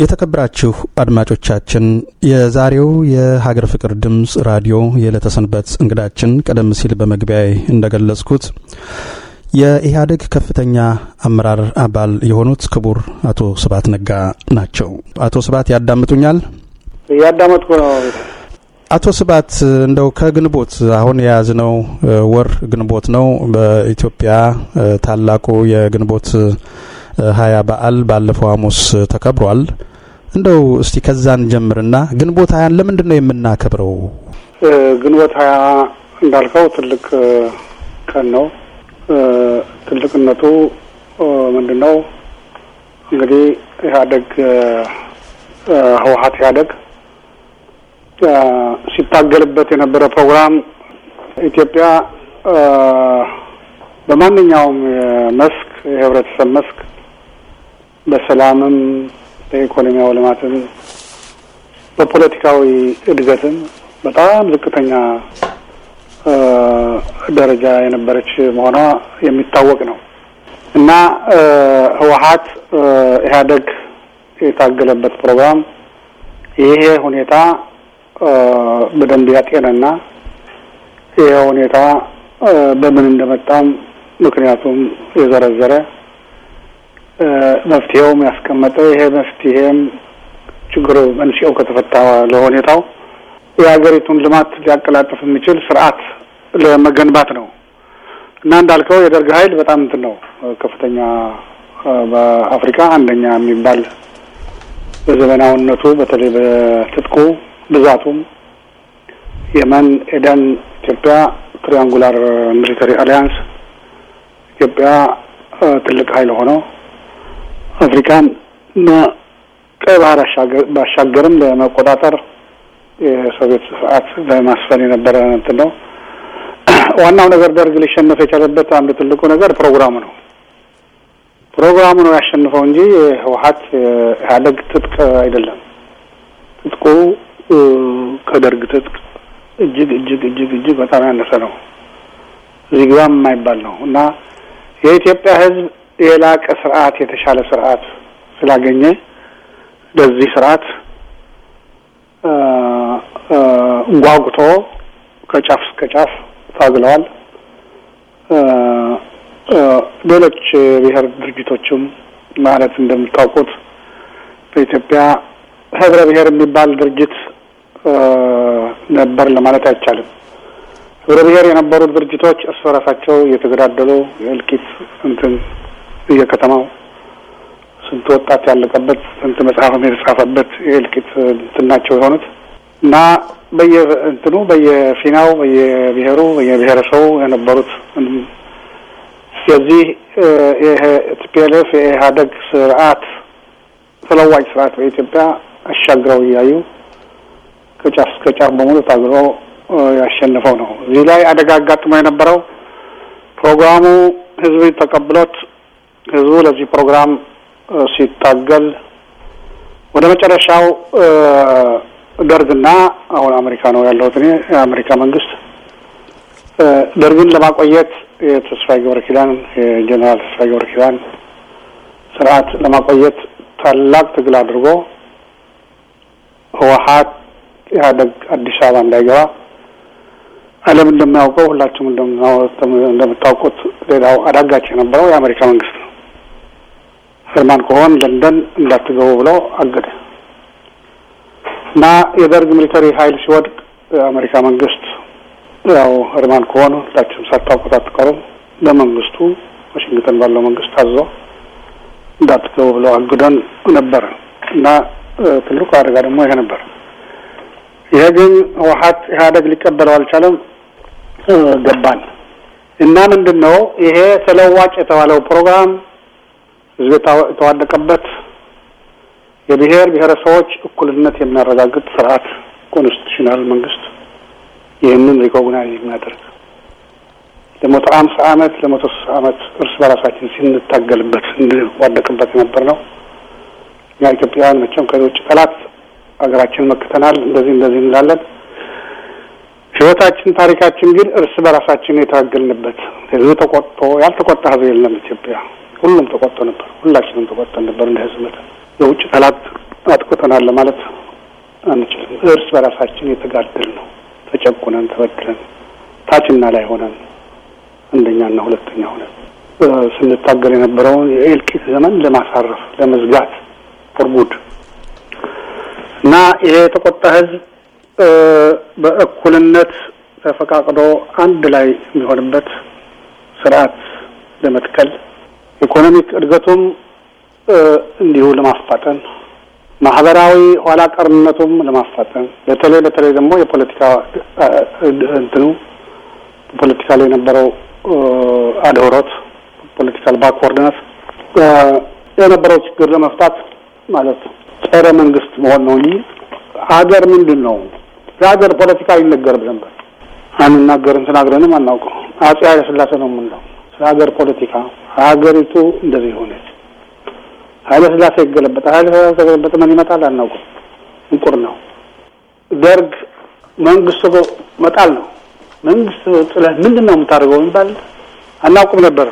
የተከበራችሁ አድማጮቻችን የዛሬው የሀገር ፍቅር ድምፅ ራዲዮ የዕለተ ሰንበት እንግዳችን ቀደም ሲል በመግቢያ እንደገለጽኩት የኢህአዴግ ከፍተኛ አመራር አባል የሆኑት ክቡር አቶ ስብሀት ነጋ ናቸው። አቶ ስብሀት ያዳምጡኛል? እያዳመጥኩ ነው። አቶ ስብሀት እንደው ከግንቦት አሁን የያዝነው ወር ግንቦት ነው። በኢትዮጵያ ታላቁ የግንቦት ሀያ በዓል ባለፈው ሐሙስ ተከብሯል። እንደው እስቲ ከዛን ጀምርና ግንቦት ሀያን ለምንድን ነው የምናከብረው? ግንቦት ሀያ እንዳልከው ትልቅ ቀን ነው። ትልቅነቱ ምንድን ነው? እንግዲህ ኢህአዴግ ህወሀት ኢህአዴግ ሲታገልበት የነበረ ፕሮግራም ኢትዮጵያ በማንኛውም መስክ የህብረተሰብ መስክ በሰላምም፣ በኢኮኖሚያዊ ልማትም፣ በፖለቲካዊ እድገትም በጣም ዝቅተኛ ደረጃ የነበረች መሆኗ የሚታወቅ ነው እና ህወሀት ኢህአዴግ የታገለበት ፕሮግራም ይሄ ሁኔታ በደንብ ያጤነና ይሄ ሁኔታ በምን እንደመጣም ምክንያቱም የዘረዘረ መፍትሄውም ያስቀመጠ ይሄ መፍትሄም ችግሩ መንስኤው ከተፈታ ለሁኔታው የሀገሪቱን ልማት ሊያቀላጥፍ የሚችል ስርዓት ለመገንባት ነው እና እንዳልከው የደርግ ኃይል በጣም እንትን ነው ከፍተኛ በአፍሪካ አንደኛ የሚባል በዘመናዊነቱ በተለይ በትጥቁ ብዛቱም የመን፣ ኤደን፣ ኢትዮጵያ ትሪያንጉላር ሚሊተሪ አሊያንስ ኢትዮጵያ ትልቅ ኃይል ሆነው አፍሪካን ቀይ ባህር ባሻገርም ለመቆጣጠር የሶቪየት ስርዓት ለማስፈን የነበረ እንትን ነው። ዋናው ነገር ደርግ ሊሸነፍ የቻለበት አንዱ ትልቁ ነገር ፕሮግራሙ ነው። ፕሮግራሙ ነው ያሸንፈው እንጂ ህወሀት ኢህአዴግ ትጥቅ አይደለም። ትጥቁ ከደርግ ትጥቅ እጅግ እጅግ እጅግ እጅግ በጣም ያነሰ ነው። እዚህ ግባም የማይባል ነው እና የኢትዮጵያ ህዝብ የላቀ ስርዓት የተሻለ ስርዓት ስላገኘ ለዚህ ስርዓት ጓጉቶ ከጫፍ እስከ ጫፍ ታግለዋል። ሌሎች ብሔር ድርጅቶችም ማለት እንደምታውቁት በኢትዮጵያ ህብረ ብሔር የሚባል ድርጅት ነበር ለማለት አይቻልም። ህብረ ብሔር የነበሩት ድርጅቶች እርስ በራሳቸው እየተገዳደሉ የእልቂት እንትን እየከተማው ስንት ወጣት ያለቀበት ስንት መጽሐፍም የተጻፈበት የእልቂት እንትን ናቸው የሆኑት እና በየእንትኑ በየፊናው በየብሔሩ በየብሔረሰቡ የነበሩት የዚህ ቲፒኤልኤፍ የኢህአዴግ ስርዓት ተለዋጭ ስርዓት በኢትዮጵያ አሻግረው እያዩ ከጫፍ እስከ ጫፍ በሙሉ ታግሎ ያሸንፈው ነው። እዚህ ላይ አደጋ አጋጥሞ የነበረው ፕሮግራሙ ህዝብ ተቀብሎት ህዝቡ ለዚህ ፕሮግራም ሲታገል ወደ መጨረሻው ደርግና አሁን አሜሪካ ነው ያለሁት እኔ የአሜሪካ መንግስት ደርግን ለማቆየት የተስፋዬ ገብረ ኪዳን የጀኔራል ተስፋዬ ገብረ ኪዳን ስርዓት ለማቆየት ታላቅ ትግል አድርጎ ህወሀት ኢህአዴግ አዲስ አበባ እንዳይገባ ዓለም እንደሚያውቀው ሁላችሁም እንደምታውቁት ሌላው አዳጋች የነበረው የአሜሪካ መንግስት ነው። ህርማን ከሆን ለንደን እንዳትገቡ ብሎ አገደ እና የደርግ ሚሊተሪ ኃይል ሲወድቅ የአሜሪካ መንግስት ያው ህርማን ከሆኑ ሁላችሁም ሳታውቁት አትቀሩም። በመንግስቱ ዋሽንግተን ባለው መንግስት አዞ እንዳትገቡ ብሎ አግዶን ነበረ እና ትልቁ አደጋ ደግሞ ይሄ ነበር። ይሄ ግን ህወሀት ኢህአዴግ ሊቀበለው አልቻለም። ገባን እና ምንድን ነው ይሄ ተለዋጭ የተባለው ፕሮግራም ህዝብ የተዋደቀበት የብሔር ብሔረሰቦች እኩልነት የሚያረጋግጥ ስርዓት ኮንስቲቱሽናል መንግስት ይህንን ሪኮግናይዝ የሚያደርግ ለመቶ አምሳ አመት ለመቶ ስልሳ አመት እርስ በራሳችን ስንታገልበት እንዋደቅበት የነበር ነው። እኛ ኢትዮጵያውያን መቼም ከውጭ ጠላት ሀገራችን መክተናል። እንደዚህ እንደዚህ እንላለን። ህይወታችን፣ ታሪካችን ግን እርስ በራሳችን የታገልንበት ህዝብ ተቆጥቶ ያልተቆጣ ህዝብ የለም። ኢትዮጵያ ሁሉም ተቆጥቶ ነበር። ሁላችንም ተቆጥተን ነበር እንደ ህዝብ መጠን የውጭ ጠላት አጥቁተናል ለማለት አንችልም። እርስ በራሳችን የተጋደል ነው። ተጨቁነን ተበድለን ታችና ላይ ሆነን አንደኛና ሁለተኛ ሆነን ስንታገል የነበረውን የእልቂት ዘመን ለማሳረፍ ለመዝጋት ፎርጉድ እና ይሄ የተቆጣ ህዝብ በእኩልነት ተፈቃቅዶ አንድ ላይ የሚሆንበት ስርዓት ለመትከል ኢኮኖሚክ እድገቱም እንዲሁ ለማፋጠን ማህበራዊ ኋላ ቀርነቱም ለማፋጠን በተለይ በተለይ ደግሞ የፖለቲካ እንትኑ ፖለቲካ ላይ የነበረው አድህሮት ፖለቲካል ባክወርድነት የነበረው ችግር ለመፍታት ማለት ጸረ መንግስት መሆን ነው እንጂ ሀገር ምንድን ነው? የሀገር ፖለቲካ ይነገር ነበር። አንናገርም፣ ተናግረንም አናውቀው። አጼ ኃይለ ሥላሴ ነው የምንለው ስለ ሀገር ፖለቲካ። ሀገሪቱ እንደዚህ ሆነች። ኃይለ ሥላሴ ይገለበጣል። ኃይለ ሥላሴ ተገለበጠ ምን ይመጣል አናውቅም። እንቁር ነው። ደርግ መንግስቱ መጣል ነው። መንግስት ጥለህ ምንድን ነው የምታደርገው የሚባል አናውቅም ነበር።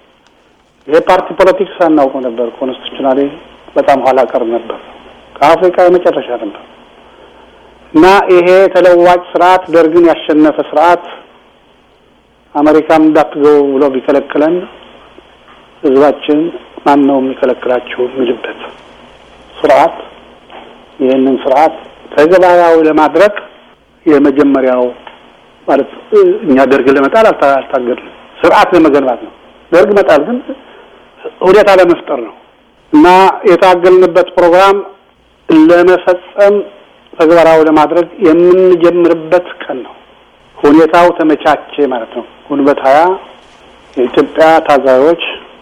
የፓርቲ ፖለቲክስ አናውቅም ነበር። ኮንስቲቱሽናሊ በጣም ኋላ ቀር ነበር። ከአፍሪካ የመጨረሻ ነበር እና ይሄ ተለዋጭ ስርዓት ደርግን ያሸነፈ ስርዓት አሜሪካም እንዳትገቡ ብሎ ቢከለክለን ህዝባችን ማን ነው የሚከለክላችሁ የሚልበት ስርዓት ይህንን ስርዓት ተግባራዊ ለማድረግ የመጀመሪያው ማለት እኛ ደርግ ለመጣል አልታገድንም። ስርዓት ለመገንባት ነው። ደርግ መጣል ግን ሁኔታ ለመፍጠር ነው እና የታገልንበት ፕሮግራም ለመፈጸም ተግባራዊ ለማድረግ የምንጀምርበት ቀን ነው። ሁኔታው ተመቻቸ ማለት ነው። ግንቦት ሀያ የኢትዮጵያ ታዛቢዎች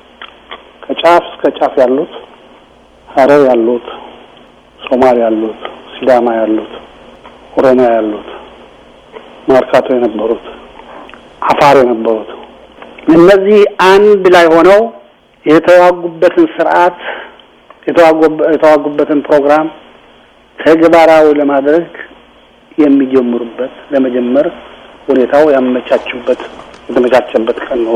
ከጫፍ እስከ ጫፍ ያሉት ሀረር ያሉት፣ ሶማሌ ያሉት፣ ሲዳማ ያሉት፣ ኦሮሚያ ያሉት፣ ማርካቶ የነበሩት፣ አፋር የነበሩት እነዚህ አንድ ላይ ሆነው የተዋጉበትን ስርዓት የተዋጉበትን ፕሮግራም ተግባራዊ ለማድረግ የሚጀምሩበት ለመጀመር ሁኔታው ያመቻቹበት የተመቻቸበት ቀን ነው።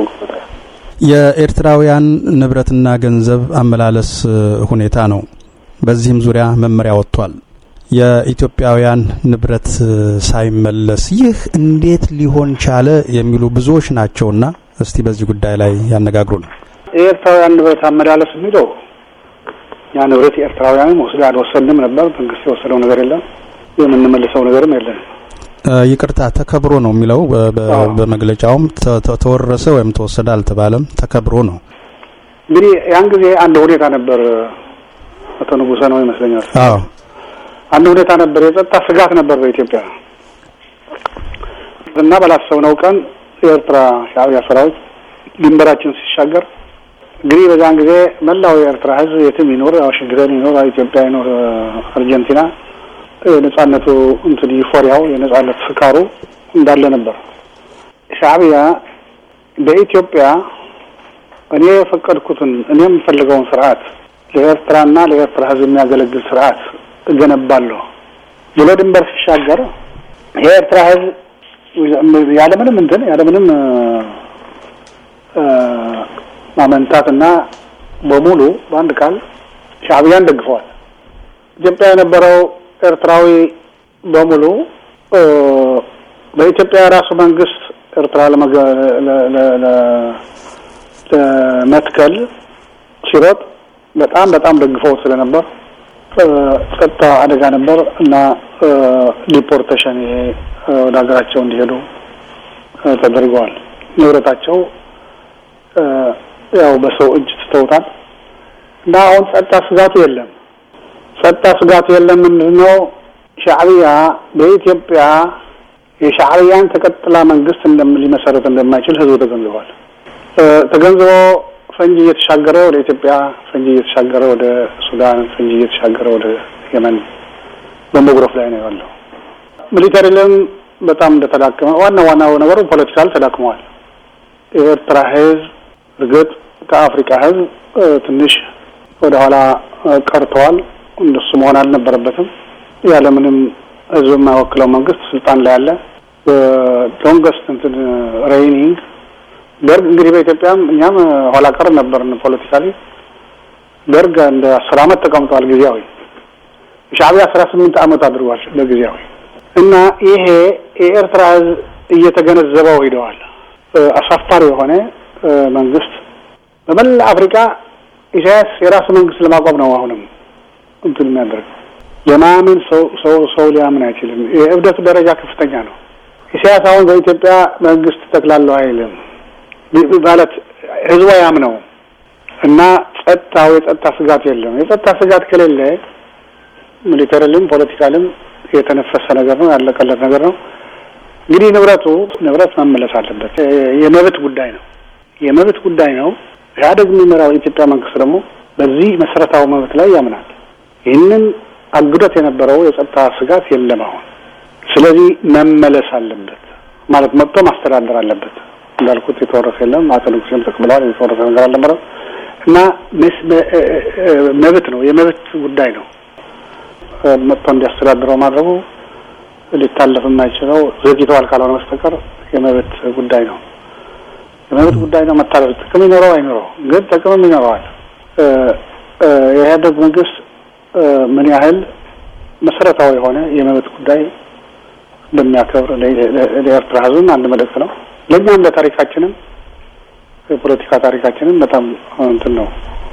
የኤርትራውያን ንብረትና ገንዘብ አመላለስ ሁኔታ ነው። በዚህም ዙሪያ መመሪያ ወጥቷል። የኢትዮጵያውያን ንብረት ሳይመለስ ይህ እንዴት ሊሆን ቻለ የሚሉ ብዙዎች ናቸውና እስቲ በዚህ ጉዳይ ላይ ያነጋግሩ ነው። የኤርትራውያን ንብረት አመላለስ የሚለው ያ ንብረት የኤርትራውያንም ወስደ አልወሰድንም ነበር። መንግስት የወሰደው ነገር የለም፣ የምንመልሰው ነገርም የለም። ይቅርታ ተከብሮ ነው የሚለው በመግለጫውም ተወረሰ ወይም ተወሰደ አልተባለም፣ ተከብሮ ነው። እንግዲህ ያን ጊዜ አንድ ሁኔታ ነበር። አቶ ንጉሰ ነው ይመስለኛል። አዎ አንድ ሁኔታ ነበር። የጸጥታ ስጋት ነበር በኢትዮጵያ እና ባላሰብነው ቀን የኤርትራ ሻዕቢያ ሰራዊት ድንበራችን ሲሻገር እንግዲህ በዛን ጊዜ መላው የኤርትራ ሕዝብ የትም ይኖር ዋሽንግተን ይኖር ኢትዮጵያ ይኖር አርጀንቲና የነጻነቱ እንትን ዩፎሪያው የነጻነት ስካሩ እንዳለ ነበር። ሻዕቢያ በኢትዮጵያ እኔ የፈቀድኩትን እኔ የምፈልገውን ስርዓት ለኤርትራና ለኤርትራ ሕዝብ የሚያገለግል ስርዓት እገነባለሁ ብሎ ድንበር ሲሻገር የኤርትራ ሕዝብ ያለምንም እንትን ያለምንም ማመንታትና በሙሉ በአንድ ቃል ሻዕቢያን ደግፈዋል። ኢትዮጵያ የነበረው ኤርትራዊ በሙሉ በኢትዮጵያ የራሱ መንግስት ኤርትራ ለመትከል ሲሮጥ በጣም በጣም ደግፈው ስለነበር ጸጥታ አደጋ ነበር እና ዲፖርቴሽን ይሄ ወደ ሀገራቸው እንዲሄዱ ተደርገዋል። ንብረታቸው ያው በሰው እጅ ትተውታል እና አሁን ጸጥታ ስጋቱ የለም። ጸጥታ ስጋቱ የለም። ምንድን ነው ሻዕቢያ በኢትዮጵያ የሻዕቢያን ተቀጥላ መንግስት ሊመሰረት እንደማይችል ህዝቡ ተገንዝቧል። ተገንዝቦ ፈንጂ እየተሻገረ ወደ ኢትዮጵያ፣ ፈንጂ እየተሻገረ ወደ ሱዳን፣ ፈንጂ እየተሻገረ ወደ የመን በመጉረፍ ላይ ነው ያለው። ሚሊተሪልም በጣም እንደተዳከመ ዋና ዋናው ነገሩ ፖለቲካል ተዳክመዋል። የኤርትራ ህዝብ እርግጥ ከአፍሪካ ህዝብ ትንሽ ወደ ኋላ ቀርተዋል። እንደሱ መሆን አልነበረበትም። ያለምንም ህዝብ የማይወክለው መንግስት ስልጣን ላይ ያለ ሎንገስት እንትን ሬይኒንግ ደርግ እንግዲህ በኢትዮጵያም እኛም ኋላ ቀር ነበርን ፖለቲካሊ። ደርግ እንደ አስር አመት ተቀምጧል ጊዜያዊ ሻዕቢያ አስራ ስምንት ዓመት አድርጓል በጊዜያዊ እና ይሄ የኤርትራ ህዝብ እየተገነዘበው ሂደዋል። አሳፋሪ የሆነ መንግስት በመላ አፍሪካ ኢሳያስ የራሱ መንግስት ለማቋም ነው አሁንም እንትን የሚያደርግ የማመን ሰው ሰው ሰው ሊያምን አይችልም። የእብደቱ ደረጃ ከፍተኛ ነው። ኢሳያስ አሁን በኢትዮጵያ መንግስት ተክላለሁ አይልም ማለት ህዝቡ ያምነው እና ጸጥታው የጸጥታ ስጋት የለም። የጸጥታ ስጋት ከሌለ ሚሊተሪልም ፖለቲካልም የተነፈሰ ነገር ነው፣ ያለቀለት ነገር ነው። እንግዲህ ንብረቱ ንብረት መመለስ አለበት። የመብት ጉዳይ ነው፣ የመብት ጉዳይ ነው። ኢህአዴግ የሚመራው የኢትዮጵያ መንግስት ደግሞ በዚህ መሰረታዊ መብት ላይ ያምናል። ይህንን አግዶት የነበረው የጸጥታ ስጋት የለም አሁን። ስለዚህ መመለስ አለበት ማለት መጥቶ ማስተዳደር አለበት። እንዳልኩት የተወረሰ የለም። አቶ ንጉሴም ተቀብለዋል። የተወረሰ ነገር አልነበረም እና መብት ነው፣ የመብት ጉዳይ ነው። መጥቶ እንዲያስተዳድረው ማድረጉ ሊታለፍ የማይችለው ዘግይተዋል ካልሆነ በስተቀር የመብት ጉዳይ ነው። የመብት ጉዳይ ነው። መታለፍ ጥቅም ይኖረው አይኖረው ግን ጥቅምም ይኖረዋል። የኢህአዴግ መንግስት ምን ያህል መሰረታዊ የሆነ የመብት ጉዳይ እንደሚያከብር ለኤርትራ ህዝብም አንድ መልእክት ነው። ለእኛም ለታሪካችንም የፖለቲካ ታሪካችንም በጣም እንትን ነው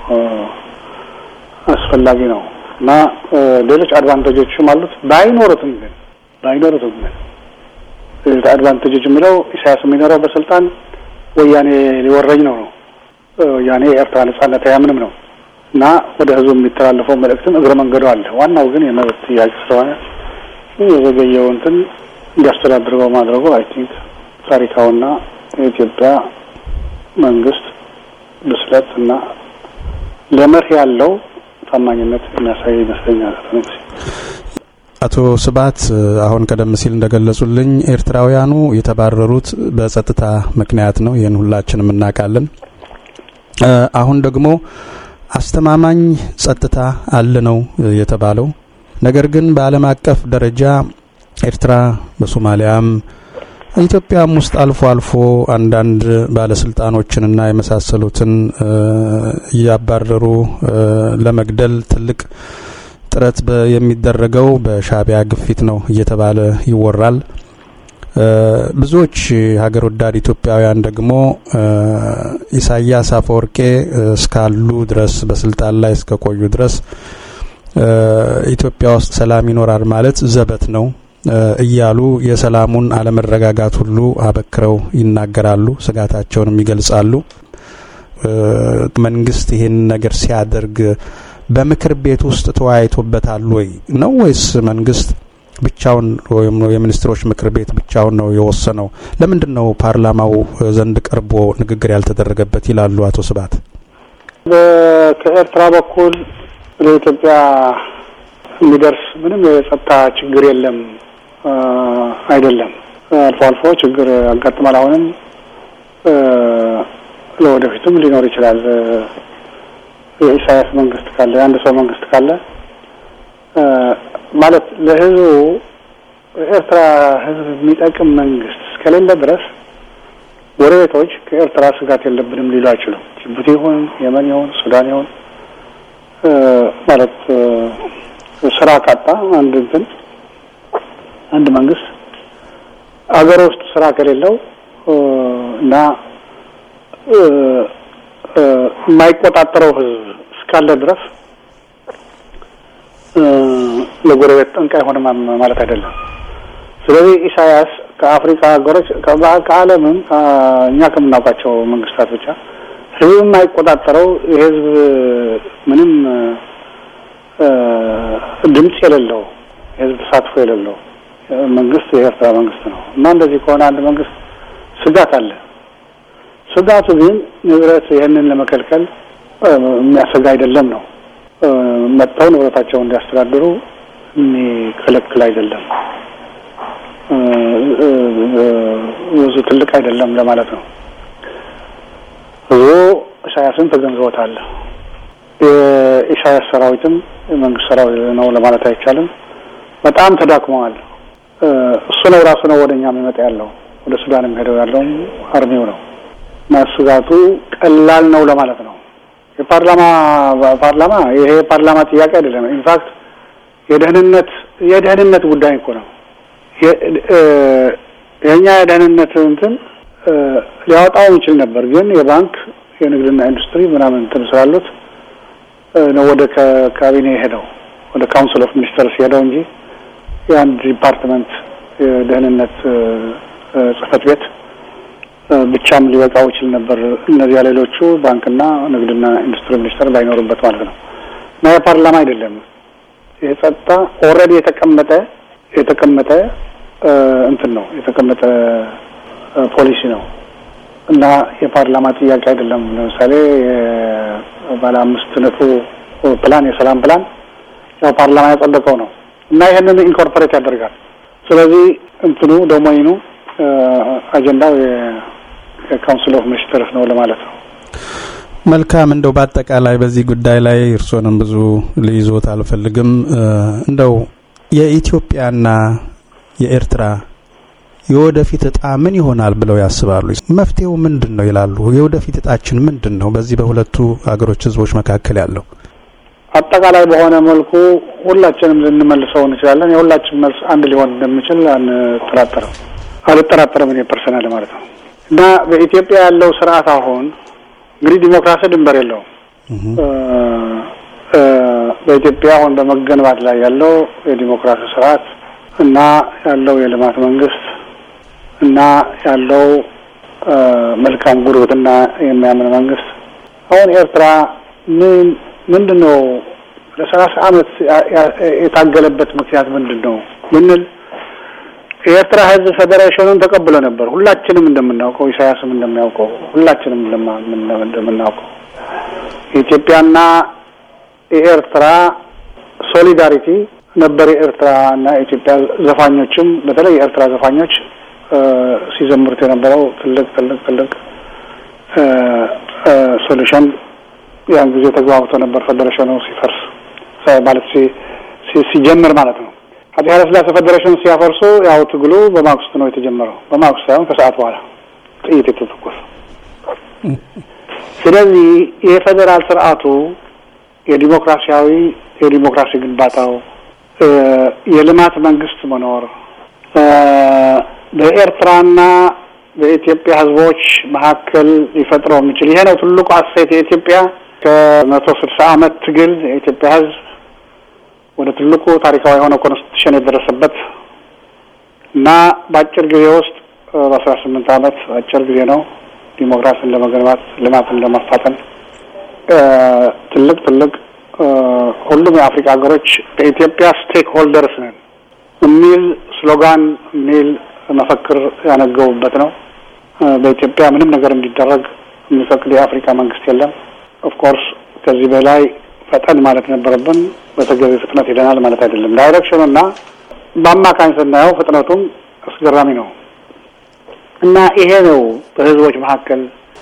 አስፈላጊ ነው እና ሌሎች አድቫንቴጆችም አሉት። ባይኖሩትም ግን ባይኖሩትም ግን አድቫንቴጆች የሚለው ኢሳያስ የሚኖረው በስልጣን ወያኔ ሊወረኝ ነው ነው ወያኔ የኤርትራ ነጻነት አያምንም ነው እና ወደ ህዝቡ የሚተላለፈው መልእክትም እግረ መንገዱ አለ። ዋናው ግን የመብት ጥያቄ ስለሆነ የዘገየው እንትን እንዲያስተዳድረው ማድረጉ አይ ቲንክ ታሪካዊና የኢትዮጵያ መንግስት ብስለት እና ለመርህ ያለው ታማኝነት የሚያሳይ ይመስለኛል። አቶ ስብሀት አሁን ቀደም ሲል እንደገለጹልኝ ኤርትራውያኑ የተባረሩት በጸጥታ ምክንያት ነው። ይህን ሁላችንም እናውቃለን። አሁን ደግሞ አስተማማኝ ጸጥታ አለ ነው የተባለው። ነገር ግን በዓለም አቀፍ ደረጃ ኤርትራ በሶማሊያም ኢትዮጵያም ውስጥ አልፎ አልፎ አንዳንድ ባለስልጣኖችንና የመሳሰሉትን እያባረሩ ለመግደል ትልቅ ጥረት የሚደረገው በሻዕቢያ ግፊት ነው እየተባለ ይወራል። ብዙዎች ሀገር ወዳድ ኢትዮጵያውያን ደግሞ ኢሳያስ አፈወርቄ እስካሉ ድረስ በስልጣን ላይ እስከቆዩ ድረስ ኢትዮጵያ ውስጥ ሰላም ይኖራል ማለት ዘበት ነው እያሉ የሰላሙን አለመረጋጋት ሁሉ አበክረው ይናገራሉ፣ ስጋታቸውንም ይገልጻሉ። መንግስት ይሄን ነገር ሲያደርግ በምክር ቤት ውስጥ ተወያይቶበታል ወይ ነው ወይስ መንግስት ብቻውን ወይም የሚኒስትሮች ምክር ቤት ብቻውን ነው የወሰነው? ለምንድን ነው ፓርላማው ዘንድ ቀርቦ ንግግር ያልተደረገበት ይላሉ አቶ ስብሀት? ከኤርትራ በኩል ለኢትዮጵያ የሚደርስ ምንም የጸጥታ ችግር የለም አይደለም። አልፎ አልፎ ችግር ያጋጥማል። አሁንም ለወደፊቱም ሊኖር ይችላል። የኢሳያስ መንግስት ካለ የአንድ ሰው መንግስት ካለ ማለት ለህዝቡ ኤርትራ ህዝብ የሚጠቅም መንግስት እስከሌለ ድረስ ጎረቤቶች ከኤርትራ ስጋት የለብንም ሊሉ አይችሉም። ጅቡቲ ይሁን የመን ይሁን ሱዳን ይሁን ማለት ስራ ካጣ አንድ እንትን አንድ መንግስት አገር ውስጥ ስራ ከሌለው እና የማይቆጣጠረው ህዝብ እስካለ ድረስ ለጎረቤት ጠንቅ አይሆንም ማለት አይደለም። ስለዚህ ኢሳያስ ከአፍሪካ ሀገሮች ከዓለምም እኛ ከምናውቃቸው መንግስታት ብቻ ህዝብ የማይቆጣጠረው የህዝብ ምንም ድምፅ የሌለው የህዝብ ተሳትፎ የሌለው መንግስት የኤርትራ መንግስት ነው እና እንደዚህ ከሆነ አንድ መንግስት ስጋት አለ። ስጋቱ ግን ንብረት ይህንን ለመከልከል የሚያሰጋ አይደለም ነው። መጥተው ንብረታቸውን እንዲያስተዳድሩ የሚከለክል አይደለም። ብዙ ትልቅ አይደለም ለማለት ነው። ህዝቡ ኢሳያስን ተገንዝቦታል። የኢሳያስ ሰራዊትም የመንግስት ሰራዊት ነው ለማለት አይቻልም። በጣም ተዳክመዋል። እሱ ነው ራሱ ነው ወደ እኛ የሚመጣ ያለው ወደ ሱዳን የሚሄደው ያለው አርሚው ነው እና ስጋቱ ቀላል ነው ለማለት ነው። የፓርላማ ፓርላማ ይሄ የፓርላማ ጥያቄ አይደለም። ኢንፋክት የደህንነት የደህንነት ጉዳይ እኮ ነው። የእኛ የደህንነት እንትን ሊያወጣው ይችል ነበር፣ ግን የባንክ የንግድና ኢንዱስትሪ ምናምን እንትን ስላሉት ነው ወደ ካቢኔ ሄደው ወደ ካውንስል ኦፍ ሚኒስተርስ ሄደው እንጂ የአንድ ዲፓርትመንት የደህንነት ጽህፈት ቤት ብቻም ሊበቃው ይችል ነበር። እነዚያ ሌሎቹ ባንክና ንግድና ኢንዱስትሪ ሚኒስተር ባይኖሩበት ማለት ነው። እና የፓርላማ አይደለም የጸጥታ ኦልሬዲ የተቀመጠ የተቀመጠ እንትን ነው የተቀመጠ ፖሊሲ ነው እና የፓርላማ ጥያቄ አይደለም። ለምሳሌ ባለ አምስት ነጥቡ ፕላን የሰላም ፕላን ያው ፓርላማ ያጸደቀው ነው እና ይህንን ኢንኮርፖሬት ያደርጋል። ስለዚህ እንትኑ ዶሜይኑ አጀንዳው የካውንስል ኦፍ ሚኒስትርስ ነው ለማለት ነው። መልካም እንደው በአጠቃላይ በዚህ ጉዳይ ላይ እርስዎንም ብዙ ልይዞት አልፈልግም። እንደው የኢትዮጵያና የኤርትራ የወደፊት እጣ ምን ይሆናል ብለው ያስባሉ? መፍትሄው ምንድን ነው ይላሉ? የወደፊት እጣችን ምንድን ነው? በዚህ በሁለቱ ሀገሮች ህዝቦች መካከል ያለው አጠቃላይ በሆነ መልኩ ሁላችንም ልንመልሰው እንችላለን። የሁላችን መልስ አንድ ሊሆን እንደሚችል አንጠራጠርም አልጠራጠርም እኔ ፐርሰናል ማለት ነው እና በኢትዮጵያ ያለው ስርዓት አሁን እንግዲህ ዲሞክራሲ ድንበር የለውም። በኢትዮጵያ አሁን በመገንባት ላይ ያለው የዲሞክራሲ ስርዓት እና ያለው የልማት መንግስት እና ያለው መልካም ጉርብትና የሚያምን መንግስት አሁን ኤርትራ ምን ምንድን ነው ለሰላሳ አመት የታገለበት ምክንያት ምንድን ነው ብንል የኤርትራ ህዝብ ፌዴሬሽኑን ተቀብሎ ነበር። ሁላችንም እንደምናውቀው ኢሳያስም እንደሚያውቀው ሁላችንም እንደምናውቀው የኢትዮጵያና የኤርትራ ሶሊዳሪቲ ነበር። የኤርትራ እና የኢትዮጵያ ዘፋኞችም በተለይ የኤርትራ ዘፋኞች ሲዘምሩት የነበረው ትልቅ ትልቅ ትልቅ ሶሉሽን ያን ጊዜ ተግባብቶ ነበር። ፌዴሬሽኑ ሲፈርስ ማለት ሲጀምር ማለት ነው። አፄ ኃይለሥላሴ ፌዴሬሽን ሲያፈርሱ ያው ትግሉ በማግስቱ ነው የተጀመረው። በማግስቱ ሳይሆን ከሰዓት በኋላ ጥይት የተተኮሰ። ስለዚህ የፌዴራል ስርዓቱ የዲሞክራሲያዊ የዲሞክራሲ ግንባታው የልማት መንግስት መኖር በኤርትራና በኢትዮጵያ ህዝቦች መካከል ሊፈጥረው የሚችል ይሄ ነው ትልቁ አሴት የኢትዮጵያ ከመቶ ስልሳ አመት ትግል የኢትዮጵያ ህዝብ ወደ ትልቁ ታሪካዊ የሆነ ኮንስቲቱሽን የደረሰበት እና በአጭር ጊዜ ውስጥ በአስራ ስምንት አመት አጭር ጊዜ ነው ዲሞክራሲን ለመገንባት ልማትን ለማፋጠን ትልቅ ትልቅ ሁሉም የአፍሪካ ሀገሮች በኢትዮጵያ ስቴክ ሆልደርስ ነን የሚል ስሎጋን የሚል መፈክር ያነገቡበት ነው። በኢትዮጵያ ምንም ነገር እንዲደረግ የሚፈቅድ የአፍሪካ መንግስት የለም። ኦፍኮርስ ከዚህ በላይ ፈጠን ማለት ነበረብን። በተገቢ ፍጥነት ሄደናል ማለት አይደለም። ዳይሬክሽኑ እና በአማካኝ ስናየው ፍጥነቱም አስገራሚ ነው እና ይሄ ነው በህዝቦች መካከል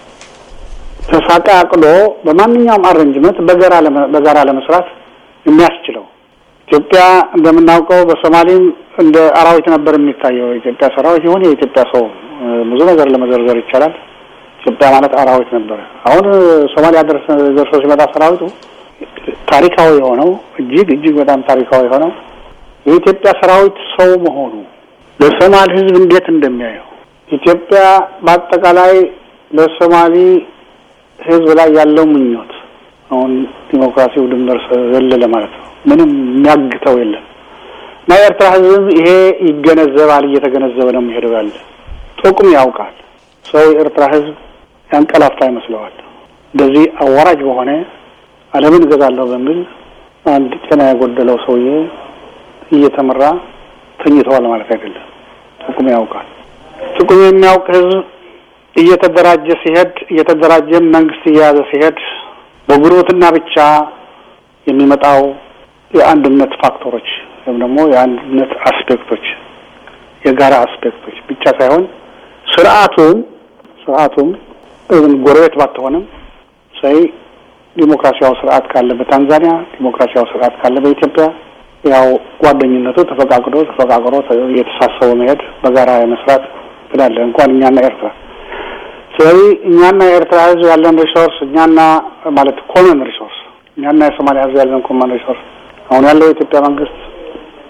ተሳቃቅሎ በማንኛውም አሬንጅመንት በጋራ በጋራ ለመስራት የሚያስችለው። ኢትዮጵያ እንደምናውቀው በሶማሌም እንደ አራዊት ነበር የሚታየው። የኢትዮጵያ ሰራዊት ይሁን የኢትዮጵያ ሰው ብዙ ነገር ለመዘርዘር ይቻላል። ኢትዮጵያ ማለት አራዊት ነበረ። አሁን ሶማሊያ ደርሶ ሲመጣ ሰራዊቱ ታሪካዊ የሆነው እጅግ እጅግ በጣም ታሪካዊ የሆነው የኢትዮጵያ ሰራዊት ሰው መሆኑ ለሶማሊ ህዝብ እንዴት እንደሚያየው ኢትዮጵያ በአጠቃላይ ለሶማሊ ህዝብ ላይ ያለው ምኞት አሁን ዲሞክራሲው ድንበር ዘለለ ማለት ነው። ምንም የሚያግተው የለም እና የኤርትራ ህዝብም ይሄ ይገነዘባል፣ እየተገነዘበ ነው የሚሄደው ያለ ጥቅም ያውቃል። ሰው የኤርትራ ህዝብ ያንቀላፋ ይመስለዋል። እንደዚህ አዋራጅ በሆነ ዓለምን እገዛለሁ በሚል አንድ ጤና የጎደለው ሰውዬ እየተመራ ተኝተዋል ማለት አይደለም። ጥቅሙ ያውቃል። ጥቅሙ የሚያውቅ ህዝብ እየተደራጀ ሲሄድ እየተደራጀም መንግስት እየያዘ ሲሄድ በጉርብትና ብቻ የሚመጣው የአንድነት ፋክተሮች ወይም ደግሞ የአንድነት አስፔክቶች የጋራ አስፔክቶች ብቻ ሳይሆን ስርዓቱም ስርዓቱም ጎረቤት ባትሆንም ሳይ ዲሞክራሲያዊ ስርዓት ካለ በታንዛኒያ ዲሞክራሲያዊ ስርዓት ካለ በኢትዮጵያ ያው ጓደኝነቱ ተፈቃቅዶ ተፈቃቅሮ እየተሳሰቡ መሄድ በጋራ የመስራት ትላለ እንኳን እኛና ኤርትራ። ስለዚህ እኛና የኤርትራ ህዝብ ያለን ሪሶርስ እኛና ማለት ኮመን ሪሶርስ እኛና የሶማሊያ ህዝብ ያለን ኮመን ሪሶርስ አሁን ያለው የኢትዮጵያ መንግስት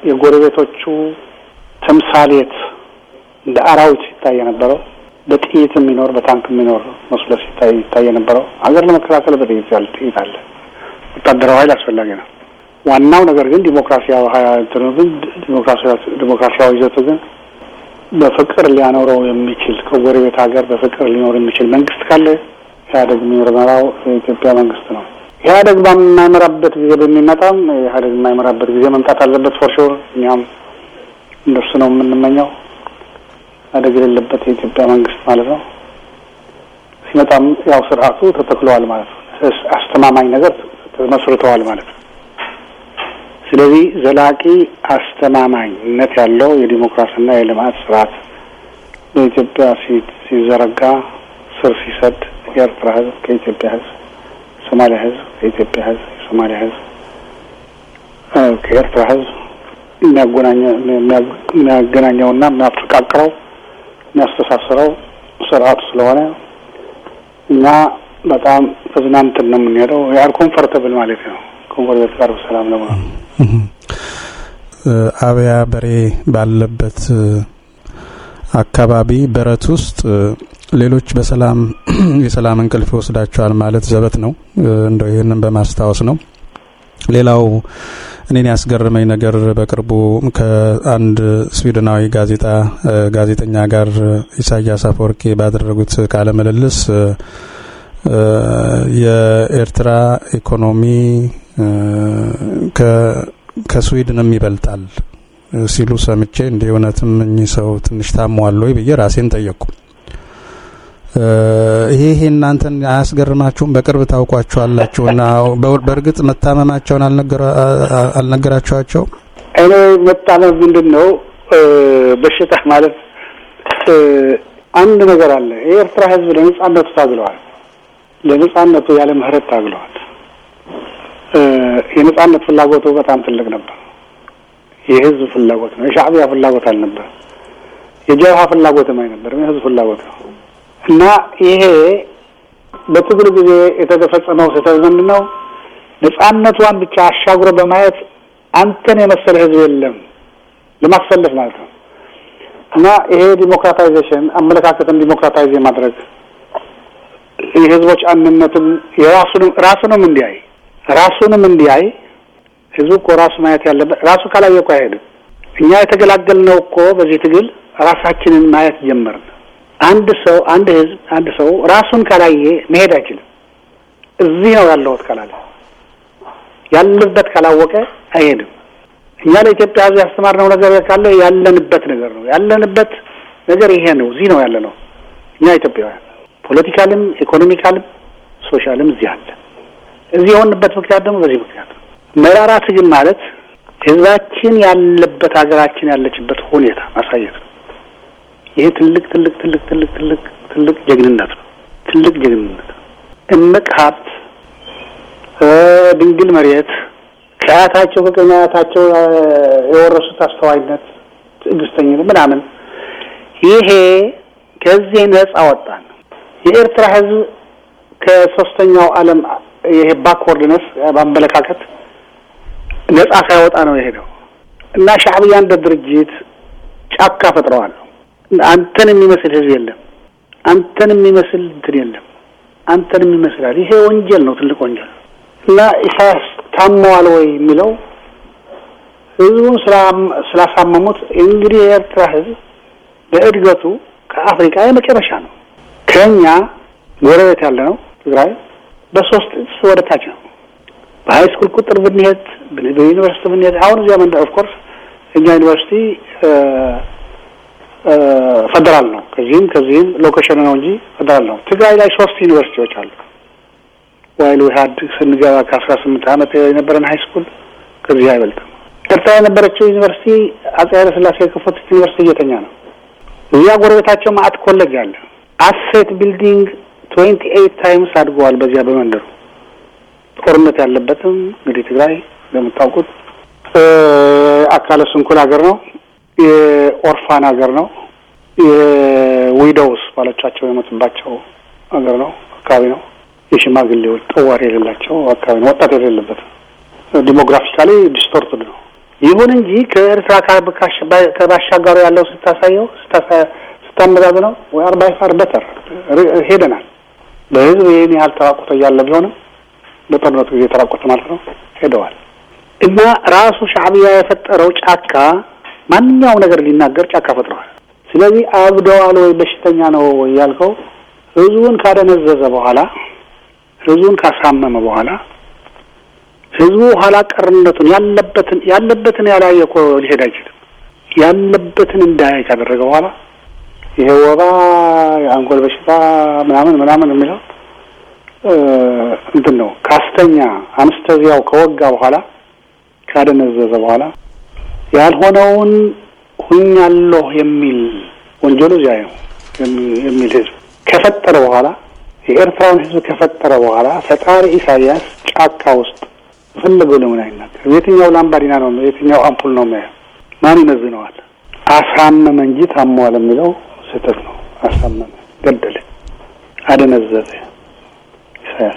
የጎረቤቶቹ ተምሳሌት እንደ አራዊት ሲታይ የነበረው በጥይት የሚኖር በታንክ የሚኖር መስሎ ሲታይ ይታይ የነበረው ሀገር ለመከላከል በጥይት ያለ ጥይት አለ። ወታደራዊ ኃይል አስፈላጊ ነው። ዋናው ነገር ግን ዲሞክራሲያዊ እንትኑ ግን ዲሞክራሲያዊ ይዘቱ ግን በፍቅር ሊያኖረው የሚችል ከጎረቤት ሀገር በፍቅር ሊኖር የሚችል መንግስት ካለ ኢህአዴግ የሚመራው የኢትዮጵያ መንግስት ነው። ኢህአዴግ በማይመራበት ጊዜ በሚመጣም ኢህአዴግ የማይመራበት ጊዜ መምጣት አለበት ፎር ሹር። እኛም እንደሱ ነው የምንመኘው። ኢህአዴግ የሌለበት የኢትዮጵያ መንግስት ማለት ነው። ሲመጣም ያው ስርዓቱ ተተክለዋል ማለት ነው። አስተማማኝ ነገር ተመስርተዋል ማለት ነው። ስለዚህ ዘላቂ አስተማማኝነት ያለው የዲሞክራሲና የልማት ስርዓት በኢትዮጵያ ሲዘረጋ ስር ሲሰድ የኤርትራ ህዝብ ከኢትዮጵያ ህዝብ፣ የሶማሊያ ህዝብ ከኢትዮጵያ ህዝብ፣ የሶማሊያ ህዝብ ከኤርትራ ህዝብ የሚያገናኘውና የሚያፈቃቅረው የሚያስተሳስረው ስርዓቱ ስለሆነ እኛ በጣም ተዝናንትን ነው የምንሄደው። ያህል ኮምፈርተብል ማለት ነው። ኮምፎርተብል ጋር በሰላም ለመሆን አብያ በሬ ባለበት አካባቢ በረት ውስጥ ሌሎች በሰላም የሰላም እንቅልፍ ይወስዳቸዋል ማለት ዘበት ነው። እንደው ይህንን በማስታወስ ነው። ሌላው እኔን ያስገረመኝ ነገር በቅርቡ ከአንድ ስዊድናዊ ጋዜጣ ጋዜጠኛ ጋር ኢሳያስ አፈወርቂ ባደረጉት ቃለ ምልልስ የኤርትራ ኢኮኖሚ ከስዊድንም ይበልጣል ሲሉ ሰምቼ እንደ እውነትም እኚህ ሰው ትንሽ ታሟል ወይ ብዬ ራሴን ጠየቅኩ። ይሄ ይሄ እናንተን አያስገርማችሁም? በቅርብ ታውቋቸዋላችሁና በእርግጥ መታመማቸውን አልነገራችኋቸው? እኔ መታመም ምንድን ነው በሽታ ማለት አንድ ነገር አለ። የኤርትራ ሕዝብ ለነጻነቱ ታግለዋል። ለነጻነቱ ያለ ምህረት ታግለዋል። የነጻነት ፍላጎቱ በጣም ትልቅ ነበር። የህዝብ ፍላጎት ነው። የሻዕቢያ ፍላጎት አልነበር። የጀብሃ ፍላጎትም አይነበርም። የህዝብ ፍላጎት ነው እና ይሄ በትግሉ ጊዜ የተፈጸመው ስህተት ምንድን ነው? ነጻነቷን ብቻ አሻግሮ በማየት አንተን የመሰለ ህዝብ የለም ለማሰለፍ ማለት ነው እና ይሄ ዲሞክራታይዜሽን አመለካከትን ዲሞክራታይዝ የማድረግ የህዝቦች አንድነትም የራሱንም ራሱንም እንዲያይ ራሱንም እንዲያይ ህዝቡ እኮ ራሱ ማየት ያለበት ራሱ ካላየ እኮ አይሄድም። እኛ የተገላገልነው እኮ በዚህ ትግል ራሳችንን ማየት ጀመርን። አንድ ሰው አንድ ህዝብ አንድ ሰው ራሱን ካላየ መሄድ አይችልም። እዚህ ነው ያለሁት ካላለ ያለበት ካላወቀ አይሄድም። እኛ ለኢትዮጵያ ህዝብ ያስተማርነው ነገር ካለ ያለንበት ነገር ነው። ያለንበት ነገር ይሄ ነው። እዚህ ነው ያለ ነው። እኛ ኢትዮጵያውያን ፖለቲካልም፣ ኢኮኖሚካልም፣ ሶሻልም እዚህ አለ። እዚህ የሆንበት ምክንያት ደግሞ በዚህ ምክንያት ነው። መራራ ትግል ማለት ህዝባችን ያለበት ሀገራችን ያለችበት ሁኔታ ማሳየት ነው። ይሄ ትልቅ ትልቅ ትልቅ ትልቅ ትልቅ ትልቅ ጀግንነት ነው። ትልቅ ጀግንነት ነው። እምቅ ሀብት፣ ድንግል መሬት ከአያታቸው ከቀኝ አያታቸው የወረሱት አስተዋይነት፣ ትዕግስተኝነት ምናምን ይሄ ከዚህ ነጻ ወጣን። የኤርትራ ህዝብ ከሶስተኛው ዓለም ይሄ ባክወርድነስ በአመለካከት ነጻ ሳይወጣ ነው የሄደው እና ሻዕብያ እንደ ድርጅት ጫካ ፈጥረዋል። አንተን የሚመስል ህዝብ የለም። አንተን የሚመስል እንትን የለም። አንተን የሚመስላል። ይሄ ወንጀል ነው፣ ትልቅ ወንጀል እና ኢሳያስ ታመዋል ወይ የሚለው ህዝቡን ስላሳመሙት እንግዲህ የኤርትራ ህዝብ በእድገቱ ከአፍሪካ የመጨረሻ ነው። ከኛ ጎረቤት ያለ ነው ትግራይ በሶስት እጥፍ ወደ ታች ነው። በሀይ ስኩል ቁጥር ብንሄድ በዩኒቨርሲቲ ብንሄድ አሁን እዚያ መንደ ኦፍኮርስ እኛ ዩኒቨርሲቲ ፌደራል ነው። ከዚህም ከዚህም ሎኬሽን ነው እንጂ ፌደራል ነው። ትግራይ ላይ ሶስት ዩኒቨርሲቲዎች አሉ። ዋይል ዊሀድ ስንገባ ከአስራ ስምንት ዓመት የነበረን ሀይ ስኩል ከዚህ አይበልጥም። ኤርትራ የነበረችው ዩኒቨርሲቲ አጼ ኃይለ ሥላሴ የከፈቱት ዩኒቨርሲቲ እየተኛ ነው። እዚያ ጎረቤታቸው ማአት ኮሌጅ አለ። አሴት ቢልዲንግ ትዌንቲ ኤይት ታይምስ አድገዋል። በዚያ በመንደሩ ጦርነት ያለበትም እንግዲህ ትግራይ እንደምታውቁት አካለ ስንኩል ሀገር ነው። የኦርፋን ሀገር ነው። የዊዶውስ ባሎቻቸው የሞቱባቸው ሀገር ነው አካባቢ ነው። የሽማግሌዎች ጠዋሪ የሌላቸው አካባቢ ነው። ወጣት የሌለበት ዲሞግራፊካሊ ዲስቶርትድ ነው። ይሁን እንጂ ከኤርትራ ከባሻጋሩ ያለው ስታሳየው ስታመዛዝነው ወይ አር ባይ ፋር በተር ሄደናል። በህዝብ ይህን ያህል ተራቆተ እያለ ቢሆንም በጦርነቱ ጊዜ ተራቆተ ማለት ነው ሄደዋል። እና ራሱ ሻዕቢያ የፈጠረው ጫካ ማንኛውም ነገር ሊናገር ጫካ ፈጥረዋል። ስለዚህ አብደዋል ወይ በሽተኛ ነው ያልከው ህዝቡን ካደነዘዘ በኋላ ህዝቡን ካሳመመ በኋላ ህዝቡ ኋላ ቀርነቱን ያለበትን ያለበትን ያላየ እኮ ሊሄድ አይችልም። ያለበትን እንዳያይ ካደረገ በኋላ ይሄ ወባ፣ የአንጎል በሽታ ምናምን ምናምን የሚለው እንትን ነው። ካስተኛ አንስተዚያው ከወጋ በኋላ ካደነዘዘ በኋላ ያልሆነውን ሁኛለሁ የሚል ወንጀሉ እዚያ ነው የሚል ህዝብ ከፈጠረ በኋላ የኤርትራውን ህዝብ ከፈጠረ በኋላ ፈጣሪ ኢሳያስ ጫካ ውስጥ ፈለገው ለምን አይናገር? የትኛው ላምባዲና ነው? የትኛው አምፑል ነው የሚያየው? ማን ይመዝነዋል? አሳመመ እንጂ ታሟል የሚለው ስህተት ነው። አሳመመ፣ ገደለ፣ አደነዘዘ ኢሳያስ።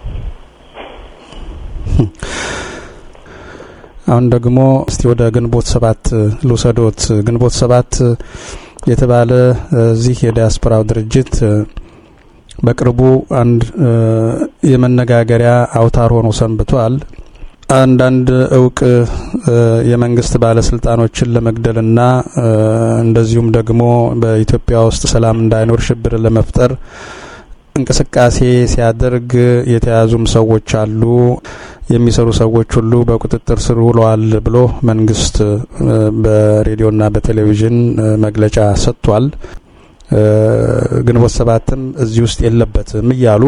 አሁን ደግሞ እስቲ ወደ ግንቦት ሰባት ልውሰዶት። ግንቦት ሰባት የተባለ እዚህ የዲያስፖራው ድርጅት በቅርቡ አንድ የመነጋገሪያ አውታር ሆኖ ሰንብቷል። አንዳንድ እውቅ የመንግስት ባለስልጣኖችን ለመግደልና እንደዚሁም ደግሞ በኢትዮጵያ ውስጥ ሰላም እንዳይኖር ሽብር ለመፍጠር እንቅስቃሴ ሲያደርግ የተያዙም ሰዎች አሉ፣ የሚሰሩ ሰዎች ሁሉ በቁጥጥር ስር ውለዋል ብሎ መንግስት በሬዲዮና በቴሌቪዥን መግለጫ ሰጥቷል። ግንቦት ሰባትም እዚህ ውስጥ የለበትም እያሉ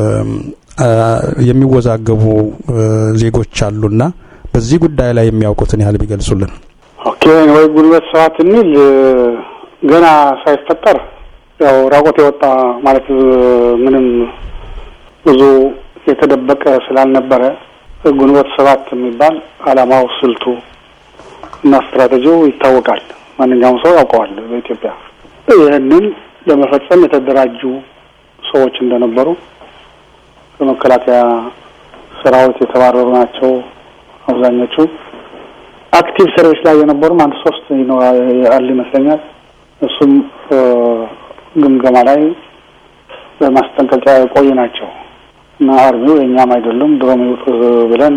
የሚወዛገቡ ዜጎች አሉና በዚህ ጉዳይ ላይ የሚያውቁትን ያህል ቢገልጹልን። ኦኬ ወይ ግንቦት ሰባት የሚል ገና ሳይፈጠር ያው ራቆት የወጣ ማለት ምንም ብዙ የተደበቀ ስላልነበረ ግንቦት ሰባት የሚባል አላማው፣ ስልቱ እና ስትራቴጂው ይታወቃል። ማንኛውም ሰው ያውቀዋል በኢትዮጵያ ይህንን ለመፈጸም የተደራጁ ሰዎች እንደነበሩ ከመከላከያ ሰራዊት የተባረሩ ናቸው አብዛኞቹ። አክቲቭ ሰርቪስ ላይ የነበሩም አንድ ሶስት አሉ ይመስለኛል። እሱም ግምገማ ላይ በማስጠንቀቂያ የቆዩ ናቸው እና አርሚው የእኛም አይደሉም ድሮም ይውጡ ብለን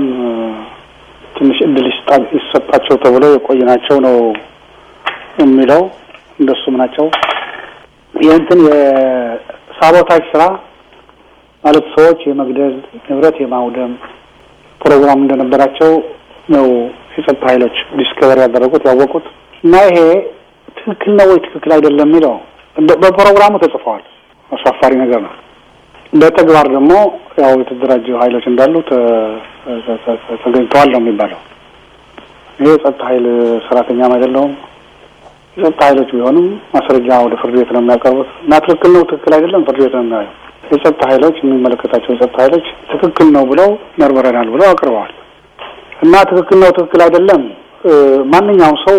ትንሽ እድል ይሰጣቸው ተብሎ የቆዩ ናቸው ነው የሚለው እንደሱም ናቸው። ይህንትን የሳቦታጅ ስራ ማለት ሰዎች የመግደል ንብረት የማውደም ፕሮግራም እንደነበራቸው ነው የጸጥታ ኃይሎች ዲስከቨር ያደረጉት ያወቁት። እና ይሄ ትክክል ነው ወይ ትክክል አይደለም የሚለው በፕሮግራሙ ተጽፈዋል። አሳፋሪ ነገር ነው። በተግባር ደግሞ ያው የተደራጁ ኃይሎች እንዳሉ ተገኝተዋል ነው የሚባለው። ይሄ የጸጥታ ኃይል ሰራተኛም አይደለሁም የጸጥታ ኃይሎች ቢሆኑም ማስረጃ ወደ ፍርድ ቤት ነው የሚያቀርቡት እና ትክክል ነው ትክክል አይደለም ፍርድ ቤት ነው የሚያየው። የጸጥታ ኃይሎች የሚመለከታቸው የጸጥታ ኃይሎች ትክክል ነው ብለው መርምረናል ብለው አቅርበዋል እና ትክክል ነው ትክክል አይደለም ማንኛውም ሰው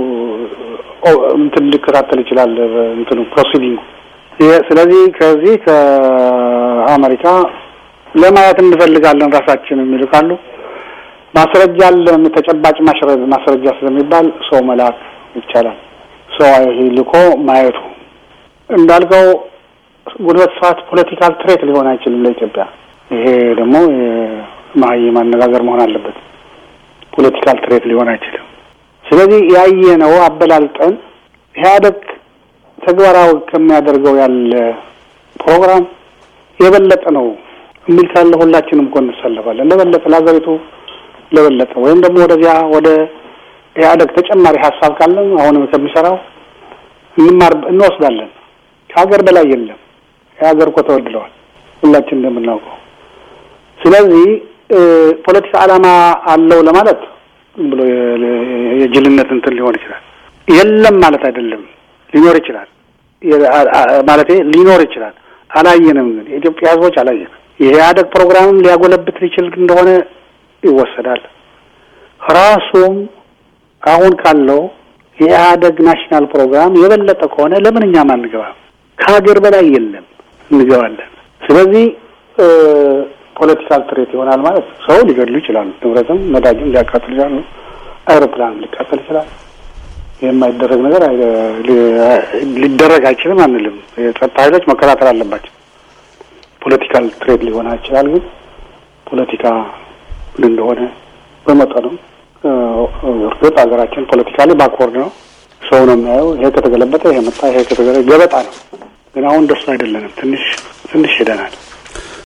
እንትን ሊከታተል ይችላል እንትኑ ፕሮሲዲንጉ። ስለዚህ ከዚህ ከአሜሪካ ለማየት እንፈልጋለን ራሳችን የሚሉ ካሉ ማስረጃ አለን ተጨባጭ ማስረጃ ስለሚባል ሰው መላክ ይቻላል። ሰው ልኮ ማየቱ እንዳልከው ግንቦት ሰባት ፖለቲካል ትሬት ሊሆን አይችልም ለኢትዮጵያ። ይሄ ደግሞ የመሀይም አነጋገር መሆን አለበት። ፖለቲካል ትሬት ሊሆን አይችልም። ስለዚህ ያየነው አበላልጠን ኢህአደግ ተግባራዊ ከሚያደርገው ያለ ፕሮግራም የበለጠ ነው የሚል ካለ ሁላችንም እኮ እንሰለፋለን። ለበለጠ ለሀገሪቱ ለበለጠ ወይም ደግሞ ወደዚያ ወደ ኢህአደግ ተጨማሪ ሀሳብ ካለን አሁንም ከሚሰራው እንማር እንወስዳለን። ከሀገር በላይ የለም። የሀገር እኮ ተወድለዋል ሁላችን እንደምናውቀው። ስለዚህ ፖለቲካ ዓላማ አለው ለማለት ዝም ብሎ የጅልነት እንትን ሊሆን ይችላል። የለም ማለት አይደለም፣ ሊኖር ይችላል ማለት ሊኖር ይችላል። አላየንም፣ ግን የኢትዮጵያ ሕዝቦች አላየንም። የኢህአደግ ፕሮግራምም ሊያጎለብት ሊችል እንደሆነ ይወሰዳል። ራሱም አሁን ካለው የኢህአደግ ናሽናል ፕሮግራም የበለጠ ከሆነ ለምን እኛም አንገባም? ከሀገር በላይ የለም፣ እንገባለን። ስለዚህ ፖለቲካል ትሬት ይሆናል ማለት ሰው ሊገድሉ ይችላሉ፣ ንብረትም ነዳጅም ሊያቃጥሉ ይችላሉ። አይሮፕላን ሊቃጠል ይችላል። የማይደረግ ነገር ሊደረግ አይችልም አንልም። የጸጥታ ኃይሎች መከታተል አለባቸው። ፖለቲካል ትሬድ ሊሆን ይችላል። ግን ፖለቲካ ምን እንደሆነ በመጠኑ እርግጥ ሀገራችን ፖለቲካሊ ባክወርድ ነው። ሰው ነው የሚያየው። ይሄ ከተገለበጠ ይሄ መጣ፣ ይሄ ከተገለ ገበጣ ነው። ግን አሁን እንደሱ አይደለንም። ትንሽ ትንሽ ሄደናል።